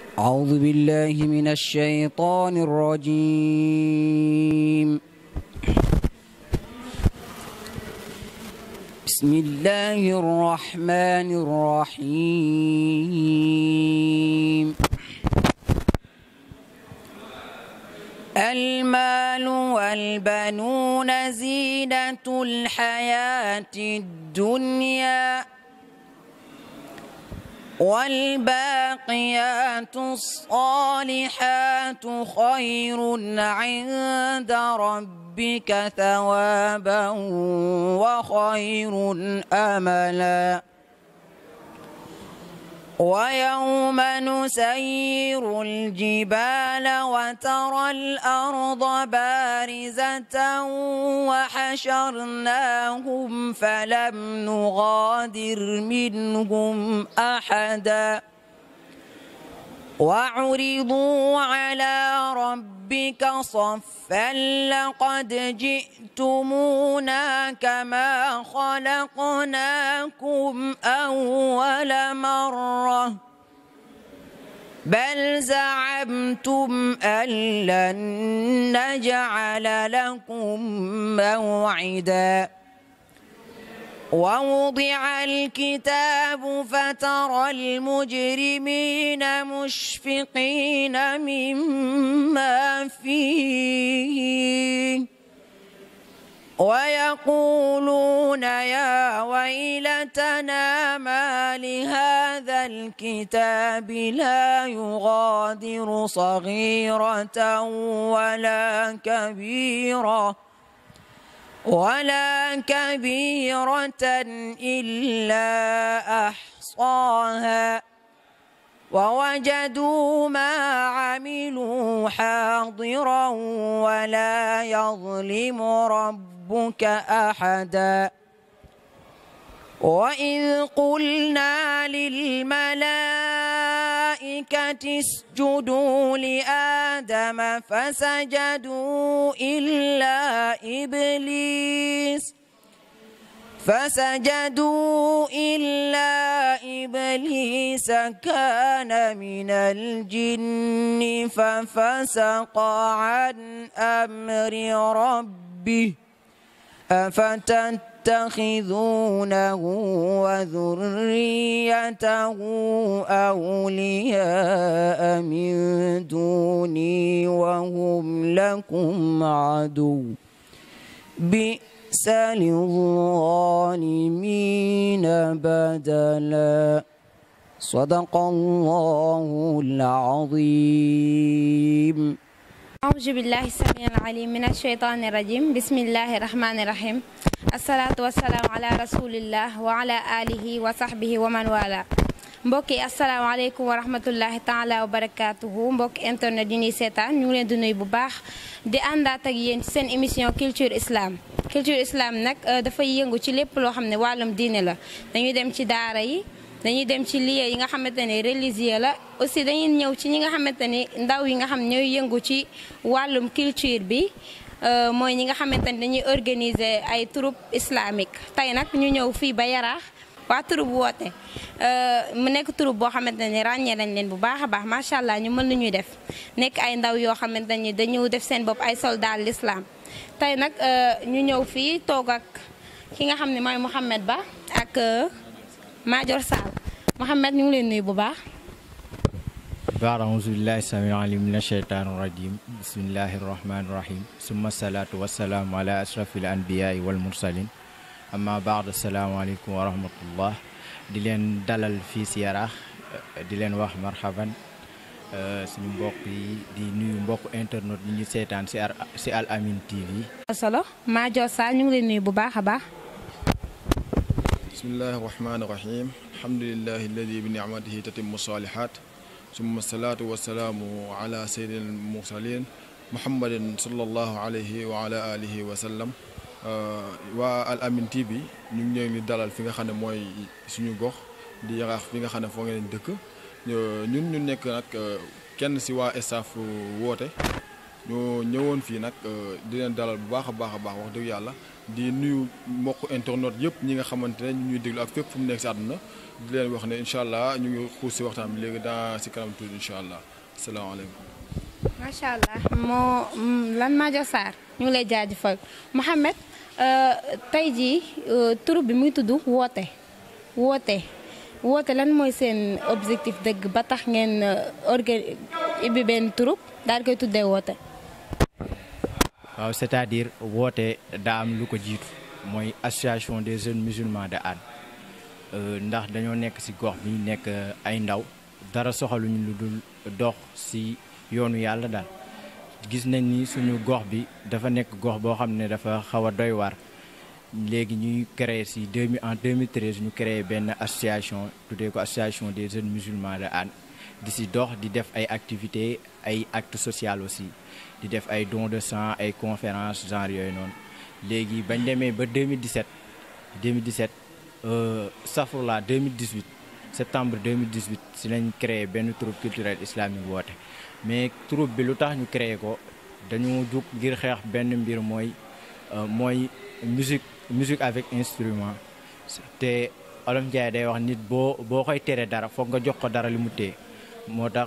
أعوذ بالله من الشيطان الرجيم بسم الله الرحمن الرحيم المال والبنون زينة الحياة الدنيا والباقيات الصالحات خير عند ربك ثوابا وخير املا ويوم نسير الجبال وترى الارض بارزه وحشرناهم فلم نغادر منهم احدا وعرضوا على ربك صفا لقد جئتمونا كما خلقناكم اول مره بل زعمتم ان لن نجعل لكم موعدا ووضع الكتاب فترى المجرمين مشفقين مما فيه ويقولون يا ويلتنا ما لهذا الكتاب لا يغادر صغيرة ولا كبيرة ولا كبيرة إلا أحصاها ووجدوا ما عملوا حاضرا ولا يظلم ربك أحدا وإذ قلنا للملائكة اسجدوا لآدم فسجدوا إلا إبليس فسجدوا إلا إبليس كان من الجن ففسق عن أمر ربه أفتتخذونه وذريته أولياء من دوني وهم لكم عدو بئس للظالمين بدلا صدق الله العظيم أعوذ بالله السميع العليم من الشيطان الرجيم بسم الله الرحمن الرحيم الصلاة والسلام على رسول الله وعلى آله وصحبه ومن والاه mbokk yi asalaamaaleykum wa rahmatullahi taala wa barakaatuhu mbokk internet yi ñuy seetaan ñu ngi leen di nuyu bu baax di àndaat ak yéen ci seen émission culture islam culture islam nag dafay yëngu ci lépp loo xam ne wàllum diine la dañuy dem ci daara yi dañuy dem ci lieu yi nga xamante ne religieux la aussi dañuy ñëw ci ñi nga xamante ni ndaw yi nga xam ñooy yëngu ci wàllum culture bi mooy ñi nga xamante ni dañuy organiser ay troupe islamique tey nag ñu ñëw fii ba yaraax waa troupe woote mu nekk troupe boo xamante ni ràññee nañ leen bu baax a baax macha allah ñu mën lu ñuy def nekk ay ndaw yoo xamante ni dañu def seen bopp ay soldat l'islam tey nag ñu ñëw fii toog ak ki nga xam ne mooy Mouhamed Ba ak Madior Sall Mouhamed ñu ngi leen nuyu bu baax baad auzu billahi sami alim min asheytaan irajim bismillahi irrahmani irrahim summa salaatu wassalaamu ala ashrafil anbiyaai wal mursalin amma baad asalaamaaleykum wa rahmatullah di leen dalal fii si yaraax di leen wax marhaban suñu mbokk yi di nuyu mbokk internet yi ñu seetaan si si Al Amine TV solo Madior Sall ñu ngi leen nuyu bu baax a baax bismillahi irrahmani irrahim alhamdulilahi alladi bi nicmatihi tatimu salihat summa salaatu wasalaamu ala sayyidil mursalin muhammadin sallallahu alayhi wa ala alihi wa sallam waa Al Amine TV ñu ngi leen di dalal fi nga xam ne mooy suñu gox di yaraax fi nga xam ne foo ngeen dëkk ñun ñu nekk nag kenn si waa staff woote ñoo ñëwoon fii nag di leen dalal bu baax a baax a baax wax dëgg yàlla di nuyu mbokk internet yëpp ñi nga xamante ne ñu ñuy déglu ak fépp fu mu nekk si àdduna di leen wax ne incha allah ñu ngi xuus si waxtaan bi léegi dans si kanam tuuti incha allah asalaamaaleykum. macha allah moo lan Madior Sarr ñu ngi lay jaajëfal Mouhamed tey jii tur bi muy tudd woote woote woote lan mooy seen objectif dëgg ba tax ngeen organ ibbi benn turub daal koy tuddee woote. waaw c'est-à-dire woote daa am lu ko jiitu mooy association des jeunes musulmans de Hann ndax dañoo nekk ci gox bi nekk ay ndaw dara soxaluñu lu dul dox ci yoonu yàlla daal gis nañ ni suñu gox bi dafa nekk gox boo xam ne dafa xaw a doy waar léegi ñuy créer ci 2000 en 2013 ñu créé benn association tuddee ko association des jeunes musulmans de Hann di ci dox di def ay activités ay actes sociaux aussi di def ay dons de sang ay conférences genre yooyu noonu léegi bañ demee ba 2017 2017 safrula 2018 septembre 2018 ci lañ créé benn troupe culturel islamique woote mais troupe bi lu tax ñu créé ko dañu jug ngir xeex benn mbir mooy mooy musique musique avec instrument te Olof Njaay day wax nit boo boo koy tere dara foog nga jox ko dara li mu téye moo tax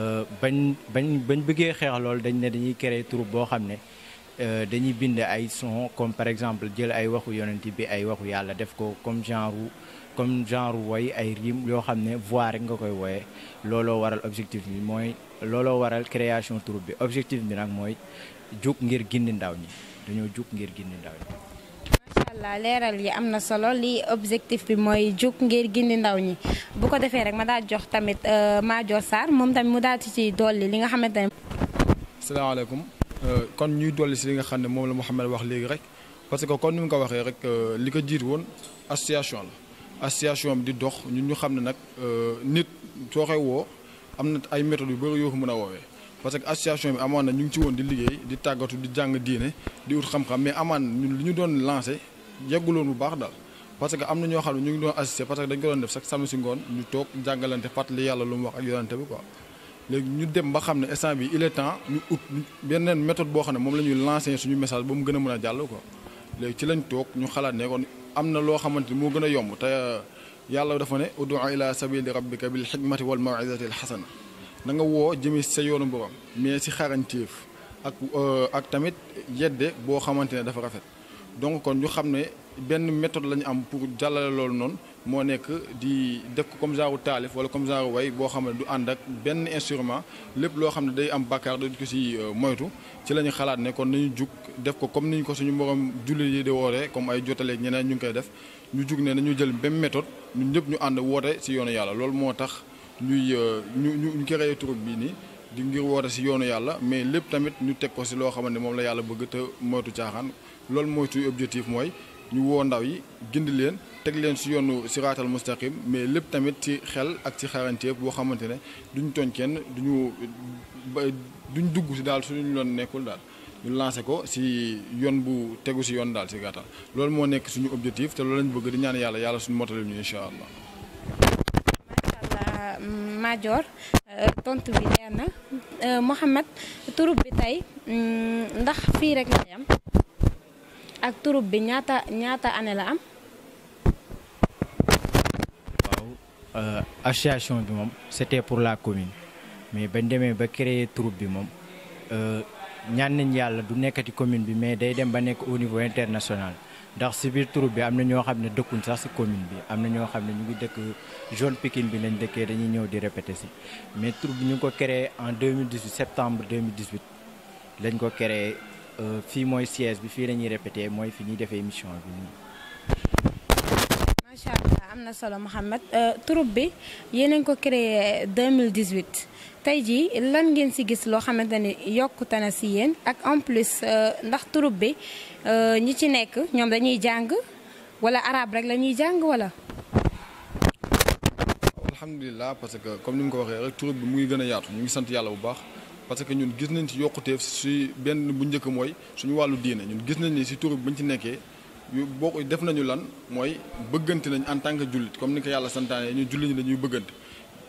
bañ bañ bañ bëggee xeex loolu dañ ne dañuy créer troupe boo xam ne dañuy bind ay son comme par exemple jël ay waxu yonent bi ay waxu yàlla def ko comme genre comme genre woy ay rime yoo xam ne voix rek nga koy wooyee looloo waral objectif bi mooy looloo waral création troupe bi objectif bi nag mooy jug ngir gindi ndaw ñi dañoo jug ngir gindi ndaw ñi. macha allah leeral yi am na solo lii objectif bi mooy jug ngir gindi ndaw ñi bu ko defee rek ma daal jox tamit Madior Sarr moom tamit mu daal ci ci dolli li nga xamante ne. salaamaaleykum kon ñuy dolli si li nga xam ne moom la Mouhamed wax léegi rek parce que kon ni mu ko waxee rek li ko jiit woon association la association bi di dox ñun ñu xam ne nag nit soo koy woo am na ay méthodes yu bëri yoo ko mën a woowee parce que association bi amoon na ñu ngi ci woon di liggéey di tàggatu di jàng diine di ut xam-xam mais amaan ñun li ñu doon lancé yegguloon bu baax daal parce que am na ñoo xam ne ñu ngi doon assisté parce que dañ ko doon def sax samedi si ngoon ñu toog jàngalante fàttali yàlla lu mu wax ak yonante bi quoi léegi ñu dem ba xam ne instant bi il est temps ñu ut beneen méthode boo xam ne moom la ñuy lancé suñu message ba mu gën a mën a jàll quoi léegi ci lañ toog ñu xalaat ne kon am na loo xamante ni moo gën a yomb te yàlla dafa ne udu ila sabili rabbika bil xikmati wal mawizati al xasana na nga woo jëmee sa yoonu borom mais si xarañteef ak ak tamit yedde boo xamante ne dafa rafet donc kon ñu xam ne benn méthode la ñu am pour jàllale loolu noonu moo nekk di def ko comme genre taalif wala comme genre way boo xam ne du ànd ak benn instrument lépp loo xam ne day am bàkkaar dañ ko si moytu ci la ñu xalaat ne kon nañu jug def ko comme ni ñu ko suñu morom jullit yi di wooree comme ay jotaleeg ñeneen ñu ngi koy def ñu jug ne nañu jël benn méthode ñun ñëpp ñu ànd woote si yoonu yàlla loolu moo tax ñuy ñu ñu ñu créé troupe bii nii di ngir woote si yoonu yàlla mais lépp tamit ñu teg ko si loo xamante ne moom la yàlla bëgg te moytu caaxaan loolu mooy suy objectif mooy ñu woo ndaw yi gindi leen teg leen si yoonu siraatal mustaqim mais lépp tamit ci xel ak ci xarañteef boo xamante ne duñu tooñ kenn duñu duñ dugg si daal suñu loon nekkul daal ñu lancé ko si yoon bu tegu si yoon daal si gàttal loolu moo nekk suñu objectif te loolu lañ bëgg di ñaan yàlla yàlla suñu motali ñu incha allah. macha allah Madior tontu bi leer na Mouhamed turub bi tey ndax fii rek la am ak turub bi ñaata ñaata année la am. waaw association bi moom c'était pour la commune mais bañ demee ba créer troupe bi moom ñaan nañ yàlla du nekkati commune bi mais day dem ba nekk au niveau international ndax si biir troupe bi am na ñoo xam ne dëkkuñ sax si commune bi am na ñoo xam ne ñu ngi dëkk zone Pikine bi lañ dëkkee dañuy ñëw di répéter si mais troupe bi ñu ngi ko créé en 2018 septembre 2018 lañ ko créé fii mooy siège bi fii la ñuy répété mooy fi ñuy defee émission bi nii. macha allah am na solo Mouhamed troupe bi yéen a ngi ko créé 2018 tey jii lan ngeen si gis loo xamante ni yokkute na si yéen ak en plus ndax troupe bi ñi ci nekk ñoom dañuy jàng wala arabe rek la ñuy jàng wala. alhamdulilah parce que comme ni mu ko waxee rek troupe bi mu ngi gën a yaatu ñu ngi sant yàlla bu baax parce que ñun gis nañ ci yokkuteef si benn bu njëkk mooy suñu wàllu diine ñun gis nañ ni si troupe bi bañ ci nekkee. yu boo def nañu lan mooy bëggante nañ en tant que jullit comme ni ko yàlla santaane ñu jullit ñi dañuy bëggante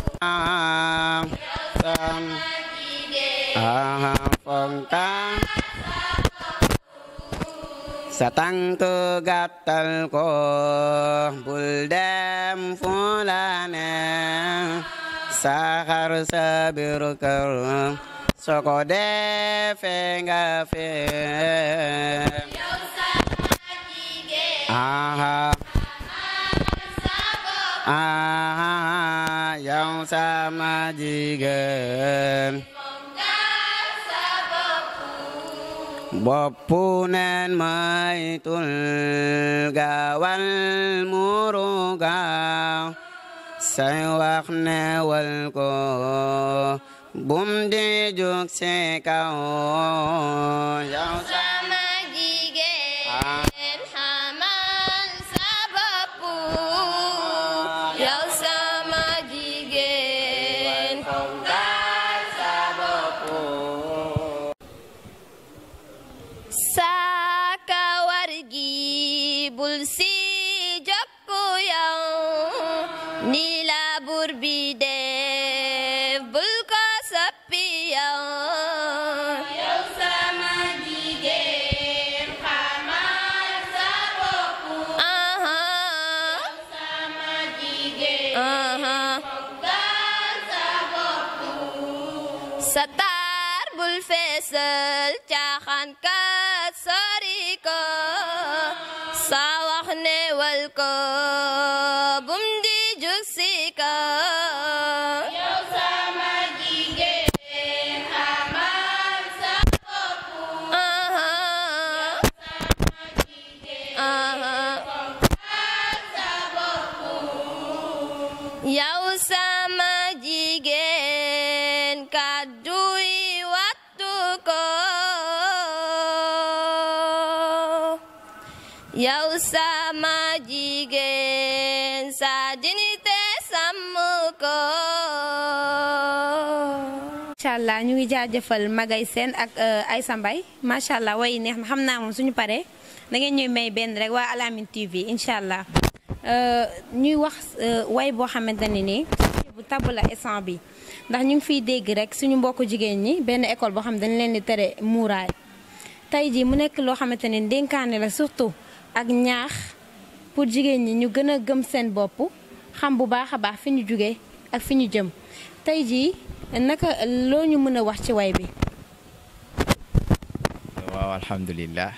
sam aha fonka sa tànk gàttal ko bul dem fu la neex saxar sa biir kër soo ko defee nga fee aha aha yow sama jigéen boppu neen maytul gaawal muru gaaw say wax newal ko bum di jug si kaw yow sama jigéen xamal sa bopp yow sama jigéen sa kawar gi bul si jokku yow ni la bur bi def bul ko soppi yow yow sama jigéen xamal sa bopp aha sama jigéen aha sa bopp sa taar bul feesal caaxaan kat sori ko sa wax newal ko bum di jug si ko yow sama jigéen xamal sa bopp aha aha yow sama jigéen kàddu yi wattu ko yow sama jigéen sa dignité sàmm ko macha allah ñu ngi jaajëfal Magay Sène ak Aïssa Mbaye macha allah way neex na xam naa moom suñu paree da ngeen ñuy may benn rek waa Alamine TV incha allah ñuy wax way boo xamante ne nii bu tabb la instant bi ndax ñu ngi fiy dégg rek suñu mbokku jigéen ñi benn école boo xam dañ leen di tere muuraay tey jii mu nekk loo xamante ne dénkaane la surtout ak ñaax pour jigéen ñi ñu gën a gëm seen bopp xam bu baax a baax fi ñu jugee ak fi ñu jëm tey jii naka loo ñu mën a wax ci way bi. waaw alhamdulilah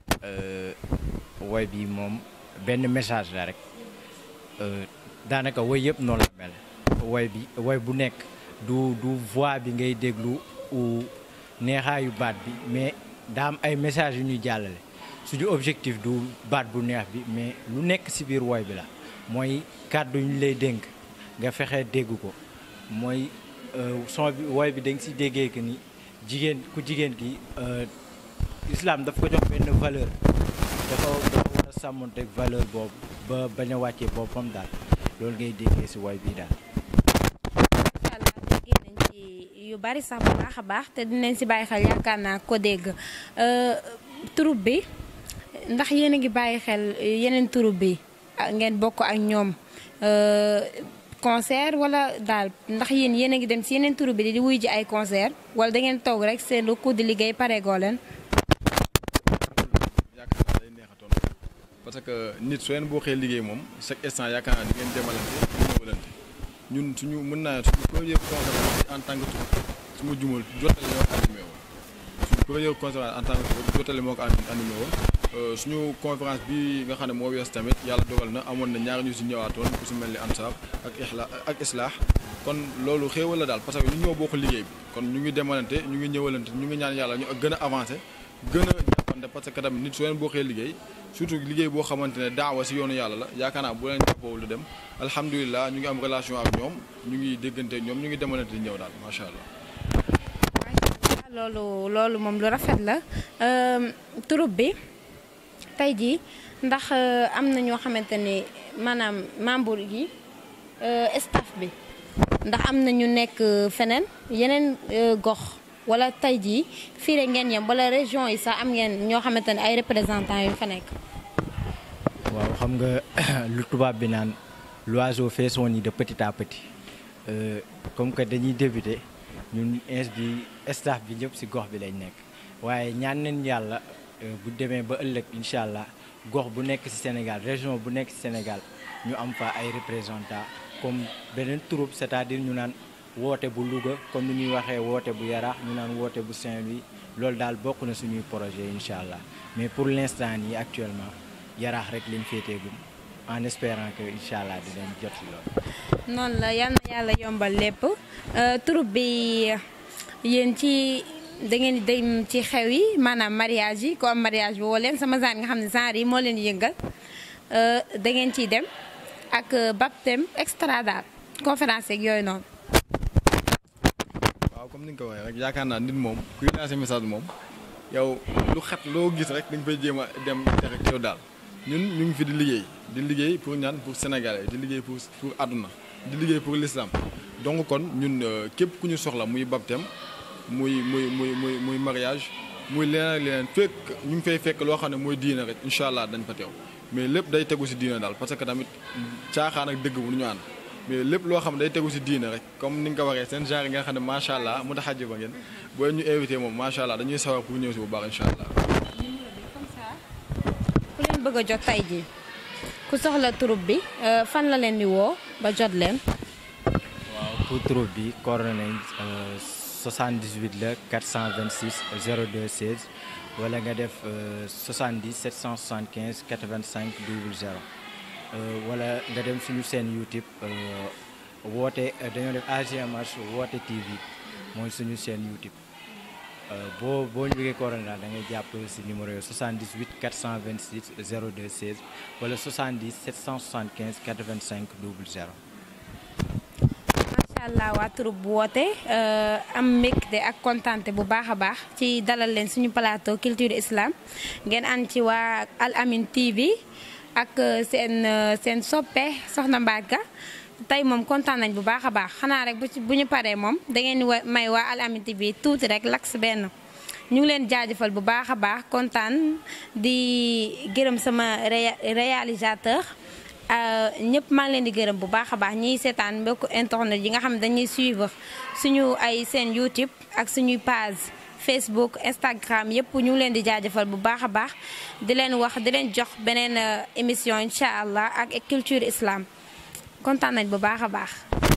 woy bi moom benn message la rek daanaka woy yëpp noonu la mel woy bi woy bu nekk du du voix bi ngay déglu ou neexaayu baat bi mais daa am ay message yu ñuy jàllale suñu objectif du baat bu neex bi mais lu nekk ci biir woy bi la mooy kàddu ñu lay dénk nga fexe dégg ko mooy son bi woy bi da nga ci déggee que ni jigéen ku jigéen ki islam daf ko jox benn valeur dafa dafa war a sàmmonteeg valeur boobu ba bañ a wàccee boppam daal loolu ngay déggee ci woy bii daal. incha allah déggee nañ ci yu bari sax bu baax a baax te dinañ ci bàyyi xel yaakaar naa ko dégg troupe bi ndax yéen a ngi bàyyi xel yeneen troupe bi ngeen bokk ak ñoom concert wala daal ndax yéen yéen a ngi dem ci yeneen troupe bi di wuy ji ay concert wala da ngeen toog rek seen lu di liggéey pareegoo leen. yaakaar naa day neexatoon parce que nit soo leen boo xee liggéey moom chaque instant yaakaar naa di ngeen demalante di ñëwalante ñun suñu mën naa suñu première conférence en tant que troupe su ma jumal jottale moo ko animé woon suñu première conférence en tant que troupe jottale moo ko animé woon suñu conférence bi nga xam ne moo wees tamit yàlla dogal na amoon na ñaar ñu si ñëwaatoon ku si mel ni ansaab ak ixla ak islaax kon loolu xéewal la daal parce que ñu ñoo bokk liggéey bi kon ñu ngi demalante ñu ngi ñëwalante ñu ngi ñaan yàlla ñu gën a avancé gën a jàppante parce que tamit nit soo leen bokkee liggéey surtout liggéey boo xamante ne daawa si yoonu yàlla la yaakaar naa bu leen jàppoo lu dem alhamdulilah ñu ngi am relation ak ñoom ñu ngi déggante ñoom ñu ngi demalante di ñëw daal macha allah. loolu loolu moom lu rafet la troupe bi tey jii ndax am na ñoo xamante ni maanaam membre yi staff bi ndax am na ñu nekk feneen yeneen gox wala tey jii fii rek ngeen yem wala région yi sax am ngeen ñoo xamante ne ay représentants yu fa nekk. waaw xam nga lu tubaab bi naan l'oiseau fait son nid de petit à petit comme que dañuy débuter ñun ins bi staff bi ñëpp si gox bi lañ nekk waaye ñaan nañ yàlla bu demee ba ëllëg incha allah gox bu nekk si Sénégal région bu nekk si Sénégal ñu am fa ay représentants comme beneen troupe c'est-à-dire ñu naan woote bu Louga comme ni ñuy waxee woote bu Yaraax ñu naan woote bu Saint-Louis loolu daal bokk na suñuy projet incha allah mais pour l'instant nii actuellement Yaraax rek lañ féeteegum en espérant que incha allah dinañ jot si loolu. noonu la yal na yàlla yombal lépp troupe bi yéen ci da ngeen di dem ci xew yi maanaam mariage yi ko am mariage bi woo leen sama genre nga xam ne genre yi moo leen yëngal da ngeen ciy dem ak baptême extra daal conférence yeeg yooyu noonu. waaw comme ni nga ko waxee rek yaakaar naa nit moom kuy lancer message moom yow lu xat loo gis rek dañ fay jéem a dem te rek yow daal ñun ñu ngi fi di liggéey di liggéey pour ñaan pour Sénégalais di liggéey pour pour àdduna di liggéey pour l'islam donc kon ñun képp ku ñu soxla muy baptême muy muy muy muy muy mariage muy leneen ak leneen fekk ñu ngi fay fekk loo xam ne mooy diina rek incha allah dañ fa teew mais lépp day tegu si diina daal parce que tamit caaxaan ak dëgg bu ñu ànd mais lépp loo xam ne day tegu si diina rek comme ni nga ko waxee seen genre yi nga xam ne macha allah mu tax a ba ngeen boo ñu invité moom macha allah dañuy sawar pour ñëw si bu baax incha allah. ku leen bëgg a jot tey jii ku soxla troupe bi fan la leen di woo ba jot leen. waaw pour troupe bi coordonné nañ 78 la 426 02 16 wala nga def 70 775 85 00 wala nga dem suñu seen YouTube woote dañoo def AGMH woote TV mooy suñu seen YouTube boo boo ñu bëggee coordonné daal da ngay jàpp si numéro yooyu 78 426 02 16 wala 70 775 85 00. macha allah waa troupe bu woote am mbégte ak kontante bu baax a baax ci dalal leen suñu plateau culture islam ngeen ànd ci waa Al Amine TV ak seen seen soppe Soxna Mbaaka tey moom kontaan nañ bu baax a baax xanaa rek bu ci bu ñu paree moom da ngeen di may waa Al Amine TV tuuti rek laks benn ñu ngi leen jaajëfal bu baax a baax kontaan di gërëm sama réalisateur ñëpp maa ngi leen di gërëm bu baax a baax ñiy seetaan mbokku internet yi nga xam ne dañuy suivre suñu ay seen YouTube ak suñuy page Facebook Instagram yëpp ñu ngi leen di jaajëfal bu baax a baax di leen wax di leen jox beneen émission incha allah ak culture islam kontaan nañ bu baax a baax.